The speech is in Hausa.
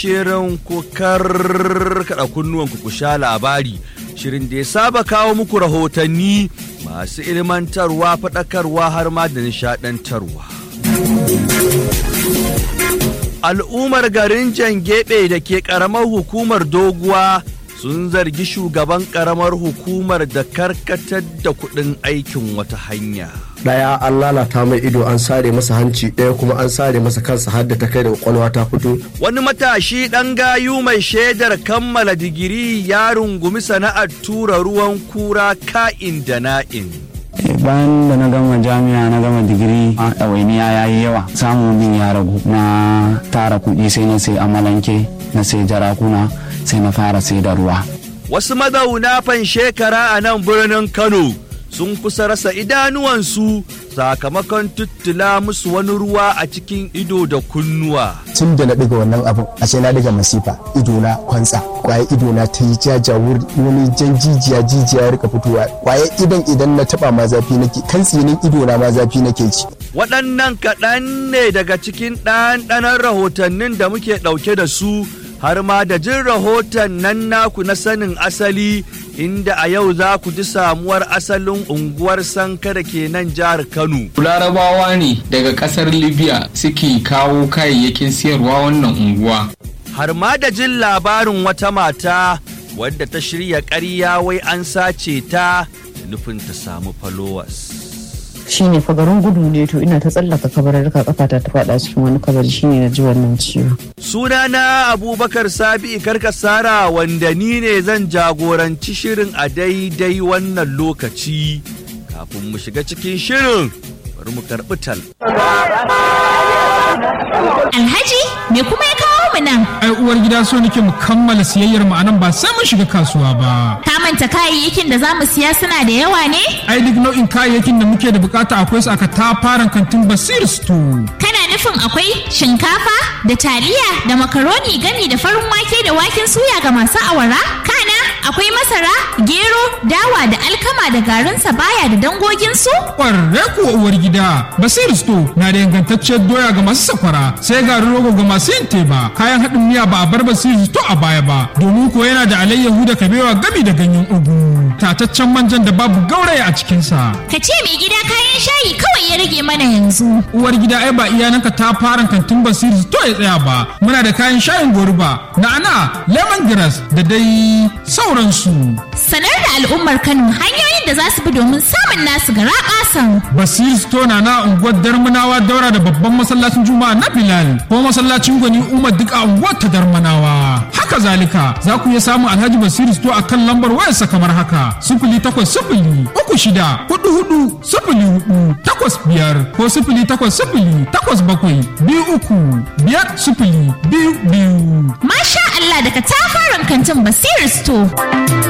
shirin ku karkada kunnuwanku ku sha labari shirin da ya saba kawo muku rahotanni masu ilmantarwa faɗakarwa har ma da nishaɗantarwa. Al'ummar garin Jangebe da ke ƙaramar hukumar doguwa sun zargi shugaban ƙaramar hukumar da karkatar da kuɗin aikin wata hanya. daya an lalata mai ido an sare masa hanci ɗaya kuma an sare masa kansa har da ta kai da kwakwalwa ta fito Wani matashi ɗan gayu mai shaidar kammala digiri ya rungumi sana'ar tura ruwan kura ka'in da na'in. bayan da na gama jami'a na gama digiri a ɗawainiya ya yi yawa samun min ya ragu na tara kuɗi sai na sai amalanke na sai jarakuna sai na fara sai da ruwa Wasu mazauna fan shekara a nan birnin Kano sun kusa rasa idanuwansu sakamakon tuttula musu wani ruwa a cikin ido da kunnuwa. tun da na ɗiga wannan abin a sai na ɗiga masifa ido na kwantsa kwaye ido na ta yi jaja wani jan jijiya jijiya ya rika fitowa kwaye idan idan na taba ma zafi nake kan tsinin ido na ma zafi nake ci Waɗannan kaɗan ne daga cikin ɗanɗanon rahotannin da muke ɗauke da su har ma da jin rahoton nan naku na sanin asali inda a yau za ku ji samuwar asalin unguwar sanka da ke nan jihar Kano. larabawa ne daga kasar libya suke kawo kayayyakin siyarwa wannan unguwa har ma da jin labarin wata mata wadda ta shirya ƙarya wai an sace ta da nufin ta samu followers. shine fa garin gudu ne to ina ta tsallaka kabararka kafata ta faɗa cikin wani kabari shine na ji wannan ciwo Sunana Abubakar Sabi Karkasara wanda ni ne zan jagoranci shirin a daidai wannan lokaci. Kafin mu shiga cikin shirin, bari mu karɓi tal. Alhaji, me kuma ya kawo mu nan? ai uwar gida so nake mu kammala siyayyar mu anan ba sai mun shiga kasuwa ba Ka manta kayayyakin da za mu siya suna da yawa ne? ai duk nau'in kayayyakin da muke da bukata akwai su aka tafaran kantin basir store Kana nufin akwai shinkafa da taliya da makaroni gami da farin wake da waken suya ga masu awara? Kana akwai masara, gero, dawa da alkama da garin sabaya da dangoginsu? kwarre kuwa uwar gida basir store na da ingantacciyar doya ga masu sakwara sai garin rogo ga masu yin teba kayan haɗin miya ba a bar basir store a baya ba domin ko yana da alayyahu da kabewa gami da ganyen ugu tataccen manjan da babu gauraya a cikinsa Ka ce mai gida kayan shayi kawai ya rage mana yanzu. uwar gida ai ba iyananka ta fara kantin basiri to ya tsaya ba muna da kayan shayin goruba na'ana lemongrass da dai sauransu Sanar da al'ummar Kano hanyoyin da za su bi domin samun nasu gara ƙasan. basiri store na na unguwar darmanawa daura da babban masallacin juma'a na bilal ko masallacin gwani umar duk a unguwar ta darmanawa haka zalika za ku iya samun alhaji basiri store a kan lambar wayarsa kamar haka sifili takwas sifili uku shida hudu hudu sifili hudu takwas biyar ko sifili takwas sifili takwas bakwai biyu uku biyar sifili biyu biyu Masha Allah daga tafaran kantin Basir Store.